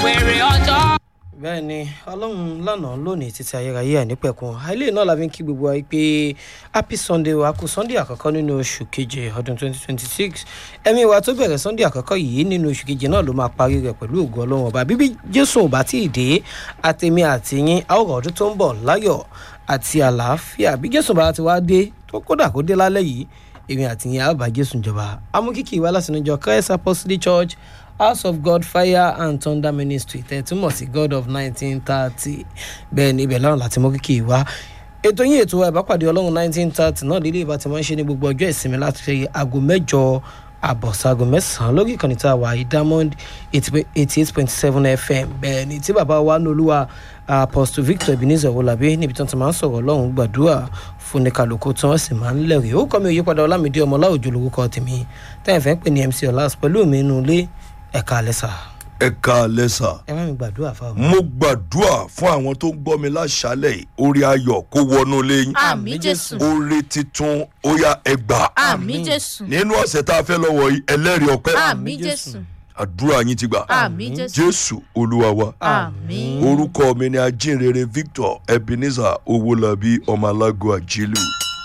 wèrè ọjọ́. bẹ́ẹ̀ ni ọlọ́run lánàá lónìí títí ayérayé àìnípẹ̀kun ilé náà la fi ń kí gbogbo wa pé happy sunday wa kú sunday àkọ́kọ́ nínú oṣù keje ọdún 2026 ẹ̀mí wa tó bẹ̀rẹ̀ sunday àkọ́kọ́ yìí nínú oṣù keje náà ló máa parí rẹ̀ pẹ̀lú ògo ọlọ́run ọba bíbí jésù ò bá tí ì dé àtẹ̀mí àtìyín àwòrán ọdún tó ń bọ̀ láyọ̀ àti àlàáfíà bí jésù bá ti wá dé tó kódà kó dé lálẹ́ yìí èmi àtìyín àbá jésù jọba amúkìkì wa láti níjọ christ apostolic church house of god fire and thunder ministry tẹ̀túmọ̀ sí god of nineteen thirty bẹ́ẹ̀ ni ibẹ̀ lọ́rùn láti mú kíkì wá ètò yín ètò ìbápàdé ọlọ́run nineteen thirty náà lílé ìbá ti máa ń ṣe ní gbogbo ọjọ́ ìsinmi láti ṣe aago mẹ́jọ àbọ̀ságo mẹ́sàn-án lórí ìkànnì tá a wà yìí diamond eighty eight point seven fm bẹ́ẹ̀ ni tí bàbá wa ní olúwa apostle victor ebenezer wọlábí níbi tí wọ́n ti máa ń sọ̀rọ̀ ọlọ́run gbàdúrà fún ní kálukú tí wọ́n sì máa ń lẹ̀rìí ó kọ́ mi òyípadà ọlámídé ọmọlá òjò lórúkọ tèmi táyà fẹ́ pè ní mc ọlás pẹ̀lú mi nínú ilé ẹ̀ka alẹ́sà ẹ káalẹ́ sà. ẹ má mi gbàdúrà fáwọn. mo gbàdúrà fún àwọn tó ń gbọ́ mi láṣálẹ̀ yìí orí ayọ̀ kó wọnú lẹ́yìn àmì jésù orí titun ó yá ẹgbà àmì jésù nínú ọ̀sẹ̀ tá a fẹ́ lọ́wọ́ yìí ẹlẹ́rìí ọpẹ́ àmì jésù àdúrà yín ti gbà àmì jésù jésù olúwa wa àmì orúkọ mi ni ajínrere victor ebenezer owólabí ọmọ alágo àjílù.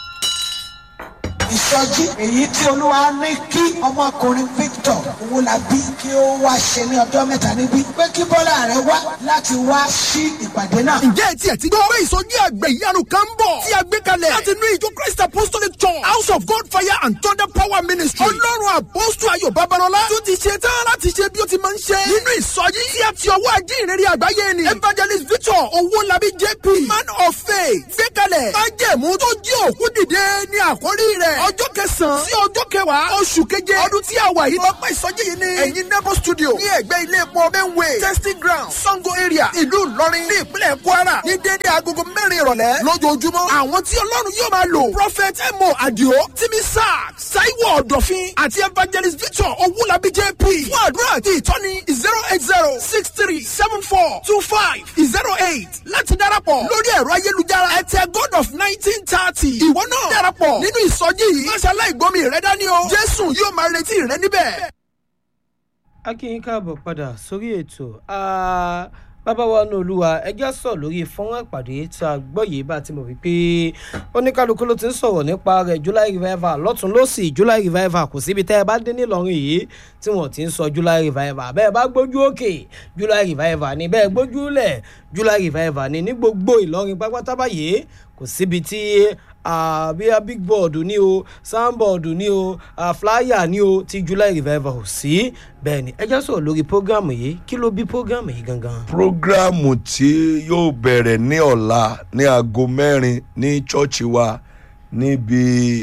ìsọjí èyí tí olúwa ní kí ọmọkùnrin victor owólabí kí ó wá ṣe ní ọjọ́ mẹ́ta níbí pé kí bọ́lá rẹ̀ wá láti wá sí ìpàdé náà. ǹjẹ́ etí ẹ̀ ti gbọ́ pé ìsọjí àgbẹ̀ ìyanu kan ń bọ̀ tí a gbé kalẹ̀ láti inú ìjọ christ apostolic church house of god fire and thunder power ministry ọlọ́run àpọ́sù ayọ̀ babalọ́lá tó ti ṣe tán láti ṣe bí ó ti máa ń ṣe nínú ìsọjí tí a ti ọwọ́ ajé ìrírí àgbáyé ni evangelist victor owólabí jp man of faith gbé kalẹ̀ májẹ̀mú tó jí òkú dìde ní àkórí rẹ̀ ọjọ́ kẹsàn-án sí ọjọ́ kẹwàá oṣù keje ọdún tí a wà yìí ọpẹ́ ìsọjí yìí ni ẹ̀yin nebo studio ní ẹ̀gbẹ́ ilé epo benway testing ground sango area ìlú ìlọrin ní ìpínlẹ̀ kwara ní déédéé agogo mẹ́rin ìrọ̀lẹ́ lójoojúmọ́ àwọn tí ọlọ́run yóò máa lò prophet emo adio timi sack saiwo ọ̀dọ̀fin àti evangelist victor owulabi jp fún àdúrà àti ìtọ́ni zero eight zero six three seven four two five zero eight láti darapọ̀ lórí ẹ̀rọ ayélujára ẹ̀tẹ̀ god of nineteen thirty ìwọ náà darapọ̀ nínú ìsọjí yìí máṣe aláìgbọ́mi rẹ dání o jésù yóò máa retí rẹ níbẹ̀. a kí yín káàbọ̀ padà sórí ètò Ah, bàbá wa ní olúwa ẹjẹ́ sọ̀ lórí fọ́nrán ìpàdé tí a gbọ́ yìí bá ti mọ̀ wípé oníkálukú ló ti ń sọ̀rọ̀ nípa rẹ̀ july revival lọ́tún lọ́sì july revival kò síbi tẹ́ ẹ bá dé nílọrin yìí tí wọ́n ti ń sọ july revival bẹ́ẹ̀ bá gbójú òkè july revival ni bẹ́ẹ̀ gbójú lẹ̀ july revival ni ní gbogbo ìlọrin pápátá báyìí kò síbi tí ah, bíi big board ni o soundboard ni o ah, flyer ni o ti july revival ò sí bẹ́ẹ̀ ni ẹ jẹ́ sọ̀rọ̀ lórí programu yìí kí ló bí programu yìí gangan. prógráàmù tí yóò bẹ̀rẹ̀ ní ọ̀la ní aago mẹ́rin ní chọ́ọ̀chì wa níbi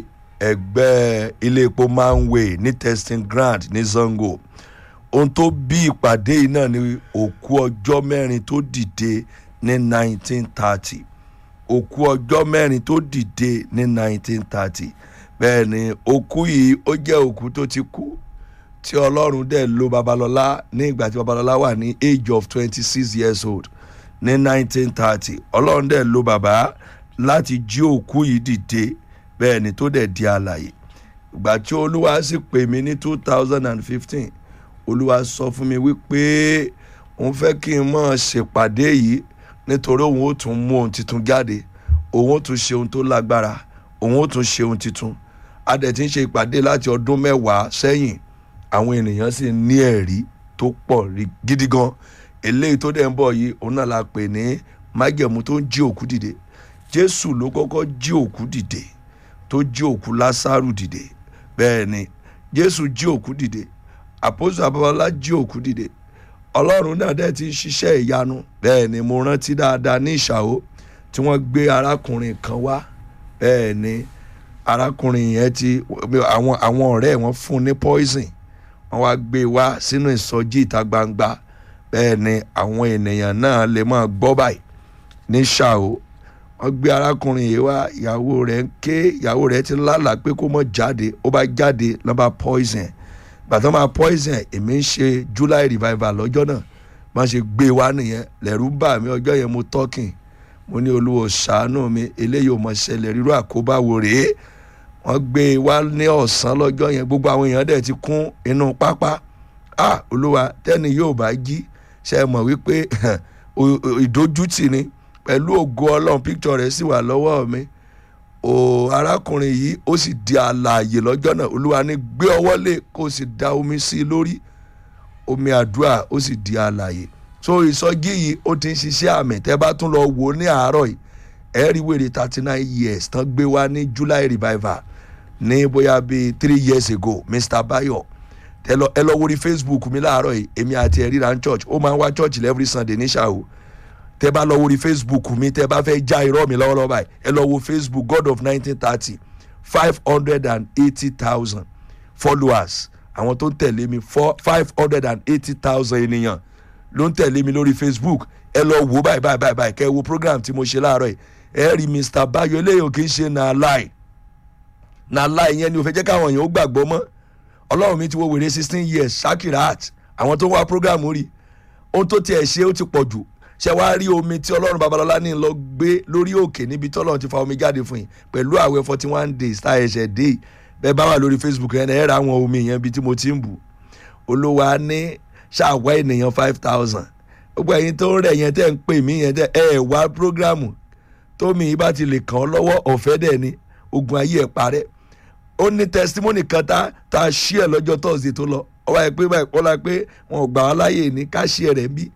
ẹgbẹ́ ilé epo manway ní testing ground ní zango ohun tó bí ìpàdé yìí náà ni òkú ọjọ́ mẹ́rin tó dìde ní 1930 òkú ọjọ́ mẹ́rin tó dìde ní 1930 bẹ́ẹ̀ ni òkú yìí ó jẹ́ òkú tó ti kú tí ọlọ́run dẹ̀ lo babalọ́lá ní ìgbà tí babalọ́lá wà ní age of twenty six years old ní nineteen thirty ọlọ́run dẹ̀ lo bàbá láti jí òkú yìí dìde bẹ́ẹ̀ ni tó dẹ̀ di àlàyé ìgbà tí olúwa sì pè mí ní two thousand and fifteen olúwa sọ fún mi wípé òun fẹ́ kí n mọ̀ ṣèpàdé yìí nítorí òun ó tún mú ohun tuntun jáde òun ó tún ṣe ohun tó lágbára òun ó tún ṣe ohun tuntun a dẹ̀ ti ń ṣe ìpàdé láti ọdún mẹ́wàá sẹ́yìn àwọn ènìyàn sì ní ẹ̀rí tó pọ̀ rí gidi gan eléyìí tó dẹ̀ ń bọ̀ yìí òun náà la pè ní májẹ̀mú tó ń jí òkú dìde jésù ló kọ́kọ́ jí òkú dìde tó jí òkú lásàrù dìde bẹ́ẹ̀ ni jésù jí òkú dìde àpòsù àbábálá jí òkú dìde ọlọ́run náà dẹ̀ ti ń ṣiṣẹ́ ìyanu bẹ́ẹ̀ ni mo rántí dáadáa ní ìṣàwó tí wọ́n gbé arákùnrin kan wá bẹ́ẹ̀ ni arákùnrin yẹn ti àwọn àwọn ọ̀rẹ́ wọn fún un ní poison wọ́n wá gbé e wá sínú ìsọjí ìta gbangba bẹ́ẹ̀ ni àwọn ènìyàn náà lè máa gbọ́ báyìí ní ṣàó wọ́n gbé arákùnrin yìí wá ìyàwó rẹ̀ ń ké ìyàwó rẹ̀ ti lálàá pé kó mọ̀ jáde ó bá jáde lọ́ba poison bàtà máa poison èmi ń ṣe july revival lọ́jọ́ náà wọ́n ṣe gbé e wá nìyẹn lẹ́rú bà mí ọjọ́ yẹn mo tọ́kìn mo ní olúwo ṣàánú mi eléyìí ò mọ̀ ṣẹlẹ̀ rírú àkóbá wo rèé wọ́n gbé e wá ní ọ̀sán lọ́jọ́ yẹn gbogbo àwọn èèyàn dẹ̀ ti kún inú pápá ah olúwa tẹ́ni yóò bá jí ṣe mọ̀ wípé o- o- ìdójútì ni pẹ̀lú ògo ọlọ́run picture rẹ̀ sì wà lọ́wọ́ mi o arákùnrin yìí ó sì di àlàyé lọ́jọ́ náà olúwa ní gbé ọwọ́ lé kó o sì da omi sí i lórí omi àdúrà ó sì di àlàyé so ìsọjí yìí ó ti ń ṣiṣẹ́ àmì tẹ́ bá tún lọ wò ó ní àárọ̀ yìí ẹ rí wèrè thirty nine years tán gbé wá ní july revival ní bóyá bíi three years ago mr bayo ẹ lọ ẹ lọ wórí facebook mi láàárọ̀ yìí èmi àti ẹ̀ ríra ní church ó máa ń wá church every sunday ní ṣàwó tẹ bá lọ wórí facebook mi tẹ bá fẹ́ já irọ́ mi lọ́wọ́lọ́wọ́ báyìí ẹ lọ wo facebook god of nineteen thirty five hundred and eighty thousand followers àwọn tó ń tẹ̀lé mi five hundred and eighty thousand ènìyàn ló ń tẹ̀lé mi lórí facebook ẹ lọ wo báyìí báyìí báyìí báyìí kẹ́ ẹ wo program tí mo ṣe láàárọ̀ yìí ẹ rí mr bayo eléyìí ò kì í ṣe na lie na lie yẹn ni ò fẹ́ jẹ́ káwọn èèyàn ó gbàgbọ́ mọ́ ọlọ́run mi ti wo wèrè sixteen years shakirat àwọn tó ń wá program rí ohun tó tiẹ̀ ṣe ó ti pọ̀ jù ṣe wá rí omi tí ọlọ́run babalọ́lá ní lọ gbé lórí òkè níbi tí ọlọ́run ti fa omi jáde fún yín pẹ̀lú àwẹ̀ forty one days tá ẹ̀ṣẹ̀ dé yìí bẹ́ẹ̀ bá wà lórí facebook yẹn ẹ̀ ra àwọn omi yẹn bí tí mo ti ń bù olówó á ní ṣàwá ènìyàn five thousand gbogbo ẹ̀yin tó ń rẹ̀ yẹn tẹ́ ń pè mí yẹn tẹ́ ẹ̀ wá programu tómi yìí bá ti lè kàn ọ́ lọ́wọ́ ọ̀fẹ́ dẹ̀ ni ogun ayé ẹ̀ parẹ́ ó ní testimony kan tá tá a ṣí ẹ̀ lọ́jọ́ thursday tó lọ ọba ẹ̀ pé báyìí kọ́lá pé wọn ò gbà wá láyè ní ká ṣí ẹ̀ rẹ̀ ń bí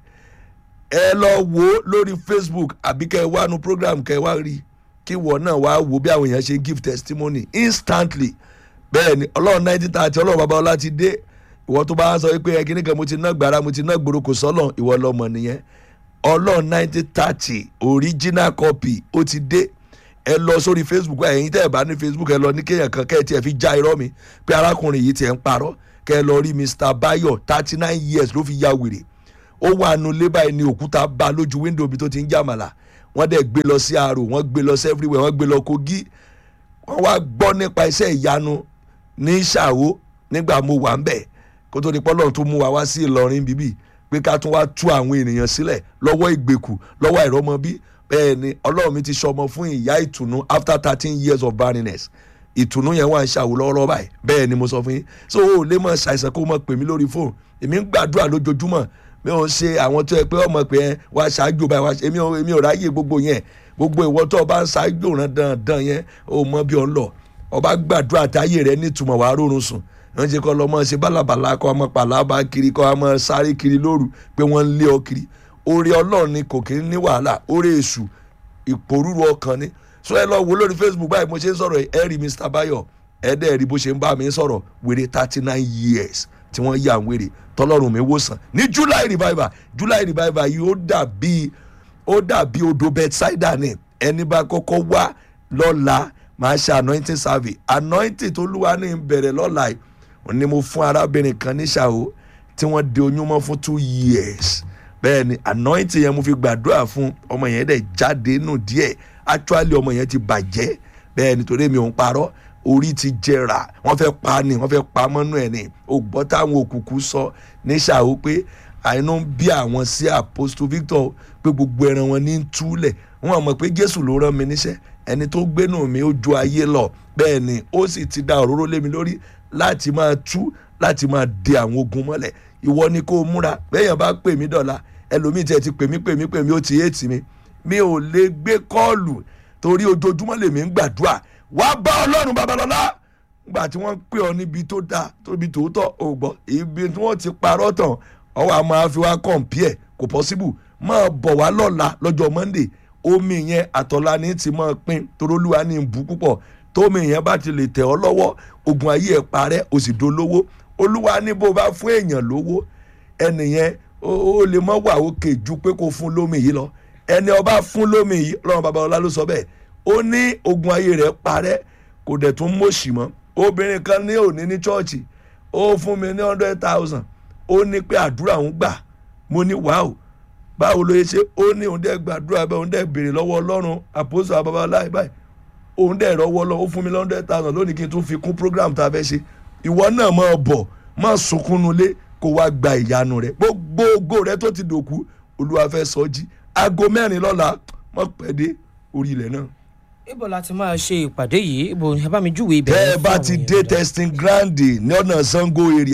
ẹ lọ wo lórí facebook àbí kẹ́ ẹ wá nu program kẹ́ ẹ wá rí kí wọ́n náà wá wo bí àwọn èèyàn ṣe give testimony instantly bẹ́ẹ̀ ni ọlọ́run nineteen thirty ọlọ́run bàbá ọlá ti dé ìwọ tó bá ń sọ pé ẹ kíní kan mo ti ná gbàrà mo ti ná gbòòrò kò sọ́lọ̀ ìwọ lọ́mọ nìyẹn ọlọ́run nineteen thirty original copy ó ti dé ẹ lọ sórí facebook ẹ̀yin tẹ́ ẹ bá ní facebook ẹ lọ ní kéèyàn kan kẹ́ ẹ tiẹ̀ fi já irọ́ mi pé arákùnrin yìí tiẹ̀ ń parọ́ kẹ́ ẹ lọ rí mr bayo thirty nine years ló fi ya wèrè ó wà nù lébà ẹni òkúta bá lójú wíńdò bí tó ti ń jàmàlà wọ́n dẹ̀ gbé lọ sí aro wọ́n gbé lọ sí everywhere wọ́n gbé lọ kogi wọ́n wá gbọ́ nípa iṣẹ́ ìyanu ní ṣàwó nígbà mo wà ń bẹ̀ kó tó di pọ́lọ́run tó mú wa wá sí ìlọrin bíbí pé ká tún wá tú àwọn ènìyàn sílẹ̀ lọ́wọ́ ìgbèkù lọ́wọ́ àìrọ́mọbí bẹ́ẹ̀ ni ọlọ́run mi ti sọmọ fún ìyá ìtùnú after thirteen years of barrenness ìtùnú yẹn wà ń ṣàwò lọ́wọ́lọ́wọ́ báyìí bẹ́ẹ̀ ni mo sọ fún yín so o ò lè mọ ṣàìsàn kó o mọ pè mí lórí fóònù èmi ń gbàdúrà lójoojúmọ́ mi ò ṣe àwọn tó yẹ pé ọmọ pé ẹ wá ṣáájú báyìí wá ṣe èmi ò èmi ò ráyè gbogbo yẹn gbogbo ìwọ tó o bá ń ṣáájú ràn dandan yẹn o mọ bí o ń lọ ọba gbàdúrà táyé rẹ nítumọ̀ wàá rórun sùn wọ́n ṣe kọ́ lọ́mọ ṣe bálabàlà kọ́ ọmọ pàlábà kiri kọ́ ọmọ sáré kiri lóru pé wọ́n ń lé ọ kiri oore ọlọ́run ni kò kí ń ní wàhálà oore èṣù ìpòrúru ọkàn ni so ẹ lọ wo lórí facebook báyìí mo ṣe ń sọ̀rọ̀ ẹ rí mr bayo ẹ dẹ́ rí bó ṣe ń bá mi sọ̀rọ̀ wèrè thirty nine years tí wọ́n yà ń wèrè tọ́lọ́run mi wòsàn ní july revival july revival yìí ó dàbí ó dàbí odò bedside ni ẹni bá kọ́kọ́ wá lọ́la máa ṣe anointing survey anointing tó lúwa ní bẹ̀rẹ̀ lọ́la yìí ni mo fún arábìnrin kan ní ṣàwó tí wọ́n de oyún mọ́ fún two years bẹ́ẹ̀ ni anointing yẹn mo fi gbàdúrà fún ọmọ yẹn dẹ̀ jáde nù díẹ̀ actually ọmọ yẹn ti bàjẹ́ bẹ́ẹ̀ nítorí mi ò ń parọ́ orí ti jẹrà wọ́n fẹ́ pa ni wọ́n fẹ́ pa mọ́nú ẹ̀ ni o gbọ́ táwọn òkùnkùn sọ ní ṣàwó pé àìní ń bí àwọn sí apostle victor pé gbogbo ẹran wọn ní túlẹ̀ wọn mọ̀ pé jésù ló rán mi níṣẹ́ ẹni tó gbénú mi ó ju ayé lọ bẹ́ẹ̀ ni ó sì ti da òróró lé mi lórí láti máa tú láti máa de àwọn ogun mọ́lẹ̀ ìwọ ni kó o múra bẹ́ẹ̀yàn bá pè mí dọ̀la ẹlòmíì tiẹ̀ ti pè mí pè mí pè mí ó ti éètì mi mi ò lè gbé kọ́ọ̀lù torí ojoojúmọ́ lèmi ń gbàdúrà wá bá ọlọ́run babalọ́lá gbà tí wọ́n pè ọ níbi tó dáa tóbi tòótọ́ ò gbọ́ ibi tí wọ́n ti parọ́ tán ọwọ́ a máa fi wá kọ̀ǹpìẹ̀ kò pọ́síbù máa bọ̀ wá lọ́la lọ́jọ́ monday omi yẹn àtọ̀lá ní ti máa pín torólúwa ní ìbú púpọ̀ tómi yẹn bá ti lè tẹ̀ ọ́ lọ́wọ́ ogun ayé ẹ̀ parẹ́ o sì dolówó olúwa ní bó bá fún èèyàn lówó ẹnìyẹn ó lè mọ́ wà òkè ju pé kó fún lómi yìí lọ ẹni ọba fún lómi yìí ọlọ́run babalọ́lá ló sọ bẹ́ẹ̀ ó ní ogun ayé rẹ̀ parẹ́ kò dẹ̀ tún mọ̀ọ́sì mọ́ obìnrin kan ní òní ní chọ́ọ̀chì ó fún mi ní hundred thousand ó ní pé àdúrà òun gbà mo ní wàá báwo ló yẹ ṣe ó ní òun dẹ́ gbàdúrà bẹ́ẹ̀ òun dẹ́ béèrè lọ́wọ́ ọlọ́run àpòsò àbábáláì báyìí òun dẹ̀ rọ́wọ́ lọ ó fún mi hundred thousand lónìí kí n tún fi kún program tá a fẹ́ ṣe ìwọ náà máa bọ̀ máa sunkún nulẹ̀ kó wá gba ìyanu rẹ gbogbo ògo rẹ tó ti dòkú olúwa fẹ́ sọ jí aago mẹ́rin lọ́la mọ̀ pẹ́ dé orí ilẹ̀ náà. ibo la ti máa ṣe ìpàdé yìí ibo ẹ bá mi júwe ibẹ̀ tẹ́ ẹ fún bá àwọn ti èèyàn dé dáadáa. testing ground ní ọ̀nà sango area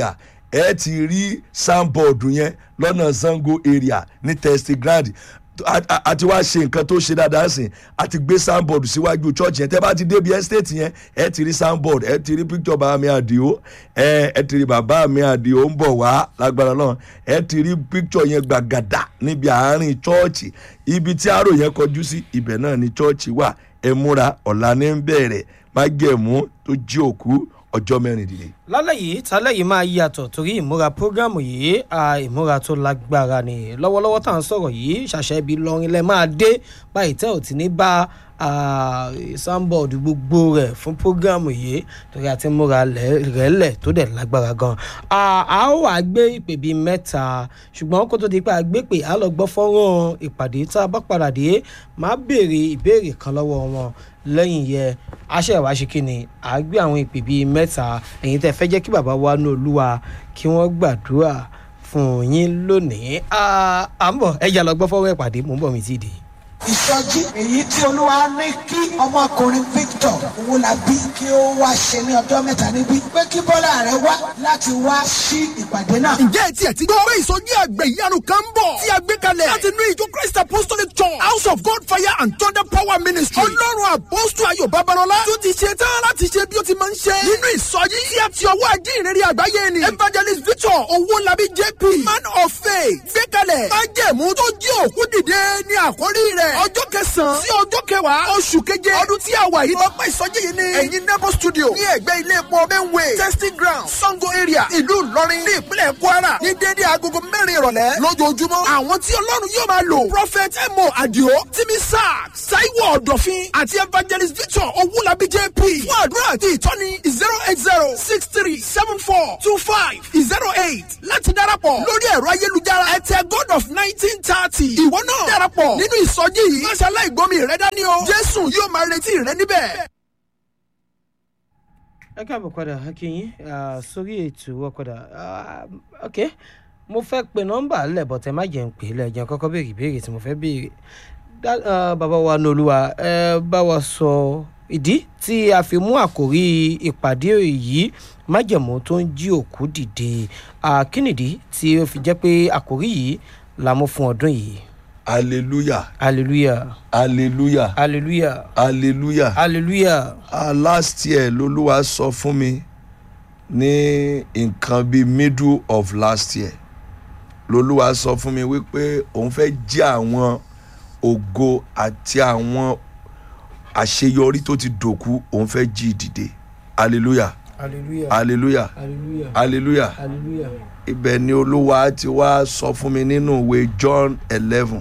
ẹ ti rí soundboard yẹn lọ́nà sango area ní testing ground a- a- a ti wá ṣe nǹkan tó ṣe dáadáa sìn a ti gbé soundboard síwájú church yẹn tẹ́ bá ti débi estate yẹn ẹ ti rí soundboard ẹ ti rí picture bàbá mi àdìo ẹ ẹ ti rí bàbá mi àdìo ń bọ̀ wá lágbára náà ẹ ti rí picture yẹn gbàgàdà níbi àárín church ibi tí àrò yẹn kọjú sí ibẹ̀ náà ni church wà ẹ múra ọ̀la ní ń bẹ̀rẹ̀ májẹ̀mú tó jí òkú ọjọ́ mẹ́rìndínlẹ̀. lálẹ́ yìí tálẹ́ yìí máa yàtọ̀ torí ìmúra prógámù yìí à, ìmúra tó lágbára ni lọ́wọ́lọ́wọ́ tá à ń sọ̀rọ̀ yìí ṣàṣẹ ibi lọrin lẹ máa dé báyìí tẹ́ ò ti ní bá soundboard gbogbo rẹ̀ fún prógámù yìí torí àti múra rẹ̀lẹ̀ tó dẹ̀ lágbára gan. À, a ó wàá gbé ìpè bíi mẹ́ta ṣùgbọ́n kó tó di pé a gbé pè á lọ gbọ́ fọ́nrán ìpàdé tá a bá padà dé máa béèrè ìbéèrè kan lọ́wọ́ wọn lẹ́yìn yẹ aṣẹ́ ìwà ṣe kí ni à á gbé àwọn ìpè bíi mẹ́ta ẹ̀yin tẹ́ fẹ́ jẹ́ kí bàbá wa ní olúwa kí wọ́n gbàdúrà fún yín lónìí à à ń bọ̀ ẹ̀yà lọ gbọ́ fọ́wọ́ ìpàdé mò ń bọ̀ mí tí ì dé. ìsọjí èyí tí olúwa ní kí ọmọkùnrin victor owólabí kí ó wá ṣe ní ọjọ́ mẹ́ta níbí pé kí bọ́lá rẹ̀ wá láti wá sí ìpàdé náà. ǹjẹ́ ẹ tiẹ̀ ti gbọ́ pé ìsọjí àgbẹ̀ ìyanu kan ń bọ̀ tí a gbé kalẹ̀ láti inú ìjọ christ apostolic church house of god fire and thunder power ministry ọlọ́run àpọ́sù ayọ̀ babalọ́lá tó ti ṣe tán láti ṣe bí ó ti máa ń ṣe nínú ìsọjí tí a ti ọwọ́ ajé ìrírí àgbáyé ni evangelist victor owólabí jp man of faith gbé kalẹ̀ májẹ̀mú tó jí òkú dìde ní àkórí rẹ̀ ọjọ́ kẹsàn-án sí ọjọ́ kẹwàá oṣù keje ọdún tí a wà yìí ọpẹ́ ìsọjí yìí ni ẹ̀yin nebo studio ní ẹ̀gbẹ́ ilé epo benway testing ground sango area ìlú ìlọrin ní ìpínlẹ̀ kwara ní dédé agogo mẹ́rin ìrọ̀lẹ́ lójoojúmọ́ àwọn tí ọlọ́run yóò máa lò prophet emo adio timi sack saiwo ọ̀dọ̀fin àti evangelist victor owulabi jp fún àdúrà àti ìtọ́ni zero eight zero six three seven four two five zero eight láti darapọ̀ lórí ẹ̀rọ ayélujára ẹ̀tẹ̀ god of nineteen thirty ìwọ náà darapọ̀ nínú ìsọjí yìí máṣe aláìgbọ́mi rẹ dání o jésù yóò máa retí rẹ níbẹ̀. ẹ káàbọ̀ padà akínyín sórí ètò ọ̀kadà ok mo fẹ́ pe nọ́mbà lẹ́bọ̀ tẹ́ má jẹ́ ń pè é lẹ́jẹ̀ kọ́kọ́ béèrè ìbéèrè tí mo fẹ́ béèrè Dá- ah, bàbá wa nolúwa ẹ bá wa sọ ìdí tí a fi mú àkòrí ìpàdé yìí májẹ̀mú tó ń jí òkú dìde Ah, kí nìdí tí ó fi jẹ́ pé àkòrí yìí la mú fún ọdún yìí hallelujah hallelujah hallelujah hallelujah hallelujah. hallelujah Ah, last year lolúwa sọ fún mi ní nǹkan bíi middle of last year lolúwa sọ fún mi wípé òun fẹ́ jí àwọn ògo àti àwọn àṣeyọrí tó ti dòkú òun fẹ́ jí dìde hallelujah hallelujah hallelujah hallelujah hallelujah hallelujah. ibẹ̀ ni olúwa ti wá sọ fún mi nínú ìwé john eleven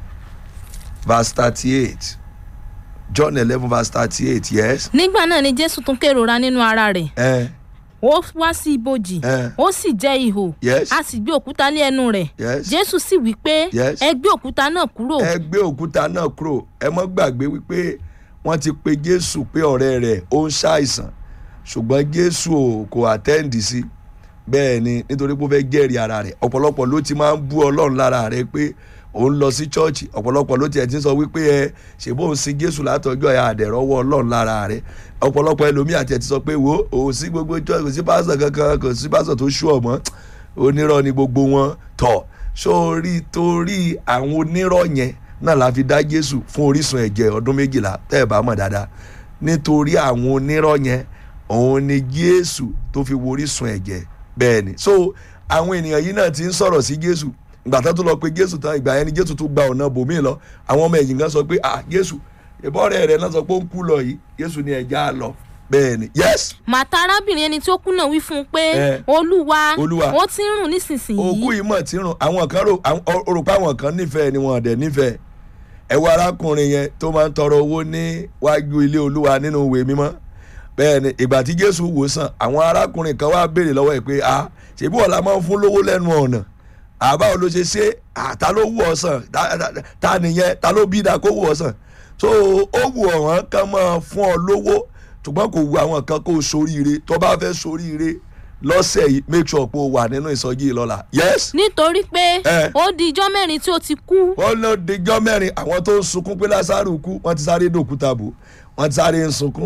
verse thirty-eight john eleven verse thirty-eight yes. nígbà náà ni jésù tún kérora nínú ara rẹ̀ Eh, ó wá sí ibojì Eh. ó sì jẹ́ ihò Yes. a sì gbé òkúta lé ẹnu rẹ̀ Yes. jésù sì wí pé Yes. ẹ gbé òkúta náà kúrò ẹ gbé òkúta náà kúrò ẹ mọ́ gbàgbé wípé wọ́n ti pe jésù pé ọ̀rẹ́ rẹ̀ ó ń ṣàìsàn ṣùgbọ́n jésù ò kò àtẹ́ǹdì sí bẹ́ẹ̀ ni nítorí pé ó fẹ́ jẹ́rìí ara rẹ̀ ọ̀pọ̀lọpọ̀ ló ti máa ń bú ọlọ́run lára rẹ̀ pé òun lọ sí chọ́ọ̀chì ọ̀pọ̀lọpọ̀ ló tiẹ̀ ti ń sọ wípé ẹ ṣèbó òun sin jésù látọjọ́ ẹ àdẹ̀rọ̀wọ́ ọlọ́run lára rẹ̀ ọ̀pọ̀lọpọ̀ ẹlòmíì àti ẹ̀ ti sọ pé wo òun sí gbogbo chọ́ọ̀chì kò sí pásítọ̀ kankan kò sí pásítọ̀ tó ṣú ọ̀mọ́ onírọ́ ni gbogbo wọn tọ̀ sórí torí àwọn onírọ́ yẹn náà la fi dá jésù fún orísun ẹ̀jẹ̀ ọdún méjìlá tẹ́ ẹ̀ bá mọ̀ dáadáa nítorí àwọn onírọ́ yẹn òun ni jésù tó fi wo orísun ẹ̀jẹ̀ bẹ́ẹ̀ ni so àwọn ènìyàn yìí náà ti ń sọ̀rọ̀ sí jésù ìgbà tó tún lọ pé jésù tán ìgbà yẹn ni jésù tún gba ọ̀nà bòmíì lọ àwọn ọmọ ẹ̀yìn kan sọ pé ah jésù ìbọ̀rẹ̀ rẹ̀ náà sọ pé ó ń kú lọ yìí jésù ni ẹ̀já lọ bẹ́ẹ̀ ni yes màtá arábìnrin ẹni tí ó kú náà wí fún un pé Eh. olúwa Olúwa. ó ti ń rùn nísinsìnyí òkú yìí mọ̀ tí ń rùn àwọn kan rò àwọn- ó rò pé àwọn kan nífẹ̀ẹ́ ni wọn dẹ̀ nífẹ̀ẹ́ ẹ wo arákùnrin yẹn tó máa ń tọrọ owó níwájú ilé olúwa nínú ìwé mímọ́ bẹ́ẹ̀ ni ìgbà tí jésù wò sàn àwọn arákùnrin kan wá béèrè lọ́wọ́ ẹ̀ pé a ṣèbí ọ̀la máa ń fún lówó lẹ́nu ọ̀nà àbáwo ló ṣe ṣe à, ta ló wù ọ́ sàn Ta- ta- ta nìyẹn ta ló bí da kó wù ọ́ sàn so ó wù ọ̀wọ́n kan máa fún ọ lówó ṣùgbọ́n kò wù àwọn kan kó o soríire tó bá fẹ́ soríire lọ́sẹ̀ yìí make sure pé o wà nínú ìsọjí yìí lọ́la yes nítorí pé Eh. ó di ijọ́ mẹ́rin tí ó ti kú wọ́n ló dijọ́ mẹ́rin àwọn tó ń sunkún pé lásàrò kú wọ́n ti sáré dòkúta bò wọ́n ti sáré ń sunkún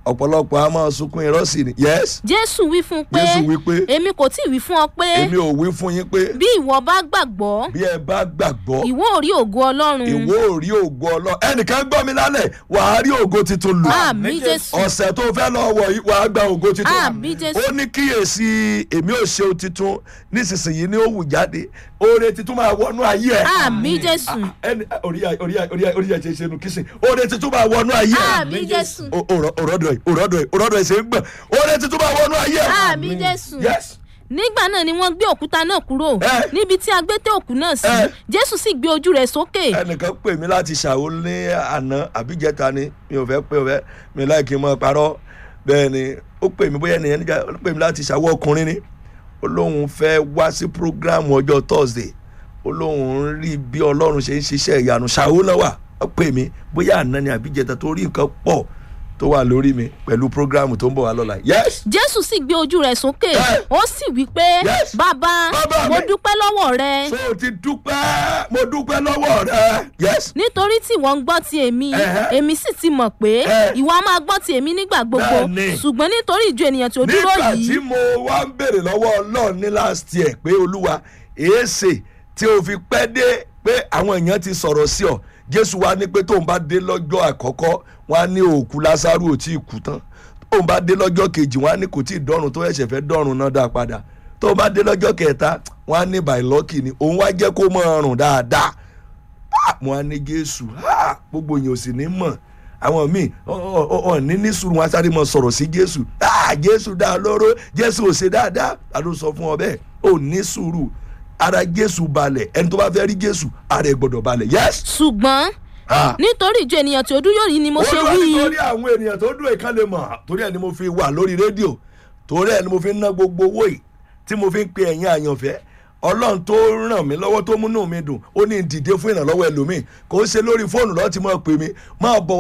ọ̀pọ̀lọpọ̀ a máa sunkún irọ́ sí ni yes jésù wí fún un pé Jésù wí pé, èmi kò tí ì wí fún ọ pé èmi ò wí fún yín pé bí ìwọ bá gbàgbọ́ bí ẹ bá gbàgbọ́ ìwọ ò rí ògo ọlọ́run ìwọ ò rí ògo ọlọ ẹnìkan gbọ́ mi lálẹ́ wàá rí ògo tuntun lò àmì jésù ọ̀sẹ̀ tó fẹ́ lọ wọ̀ yìí wàá gba ògo tuntun Àmín, Jésù. ó ní kíyèsí èmi ò ṣe ohun tuntun nísinsìnyí ni ó wù jáde oore tuntun máa wọnú ayé ẹ àmì jésù ẹni orí ẹ- orí ẹ- orí ẹ- orí ẹ ṣe ṣe nu kìsìn oore tuntun máa wọnú ayé ẹ àmì jésù O- òrò- òròdọ̀ ẹ̀ òròdọ̀ ẹ̀ òròdọ̀ ẹ̀ ṣe ń gbọ̀n oore tuntun máa wọnú ayé ẹ àmì jésù yes nígbà náà ni wọ́n gbé òkúta náà kúrò Eh. níbi tí a gbé tẹ òkú náà sí Eh. jésù sì gbé ojú rẹ̀ sókè ẹnìkan pè mí láti ṣàwó ní àná àbíjẹta ni mi ò fẹ́ pé ò fẹ́ mi láì kí n mọ parọ́ bẹ́ẹ̀ ni ó pè mí bóyá ènìyàn níjà ó pè mí láti ṣàwó ọkùnrin ni ó lóun fẹ́ wá sí prógráàmù ọjọ́ thursday ó lóun ń rí bí ọlọ́run ṣe ń ṣiṣẹ́ ìyanu ṣàwó náà wà ó pè mí bóyá àná ni àbíjẹta tó rí nǹkan pọ̀ tó wà lórí mi pẹ̀lú prógráàmù tó ń bọ̀ wá lọ́la yes jésù sì gbé ojú rẹ̀ sókè Eh. ó sì wí pé Yes. bàbá Bàbá mo mi. dúpẹ́ lọ́wọ́ rẹ so o ti dúpẹ́ mo dúpẹ́ lọ́wọ́ rẹ yes nítorí tí wọ́n ń gbọ́ ti èmi Ẹhẹ́. èmi sì ti mọ̀ pé Eh. ìwọ á máa gbọ́ ti èmi nígbà gbogbo Bẹ́ẹ̀ni. ṣùgbọ́n nítorí ìjọ ènìyàn tí ó dúró nígbà tí yìí mo wá ń béèrè lọ́wọ́ ọlọ́run ní last year pé olúwa èéṣe tí o fi pẹ́ dé pé àwọn èèyàn ti sọ̀rọ̀ sí ọ jésù wá ní pé tóun bá dé lọ́jọ́ àkọ́kọ́ wọn á ní òkú lásàrù ò tí ì kú tán tóun bá dé lọ́jọ́ kejì wọn á ní kò tí ì dọ́run tó ẹ̀ṣẹ̀ fẹ́ dọ́run náà dá padà tóun bá dé lọ́jọ́ kẹta wọn á ní by lucky ni òun wá jẹ́ kó mọ̀ ọrùn dáadáa Ah, mo á ní jésù ah, gbogbo yẹn ò sì ní mọ̀ àwọn míì ọ̀ ní ní sùúrù wọn á sáré mọ sọ̀rọ̀ sí jésù Ah, jésù dá lóró jésù ò ṣe dáadáa ta ló sọ fún ọ bẹ́ẹ̀ ò ní sùúrù ara jésù balẹ̀ ẹni tó bá fẹ́ rí jésù ara ẹ̀ gbọ́dọ̀ balẹ̀ yes. ṣùgbọ́n Ah. nítorí ìjọ ènìyàn tí ó dúró yìí ni mo ṣe Olúwa wí nítorí àwọn ènìyàn tó dúró ìkan lè mọ̀ torí ẹ̀ ni mo fi wà lórí rédíò torí ẹ̀ ni mo fi ń ná gbogbo owó yìí tí mo fi ń pe ẹ̀yin àyànfẹ́ ọlọ́run tó ràn mí lọ́wọ́ tó múnú mi dùn ó ní dìde fún ìrànlọ́wọ́ ẹlòmíì kò ń ṣe lórí fóònù lọ́ọ́ ti mọ̀ pé mi máa bọ̀ wá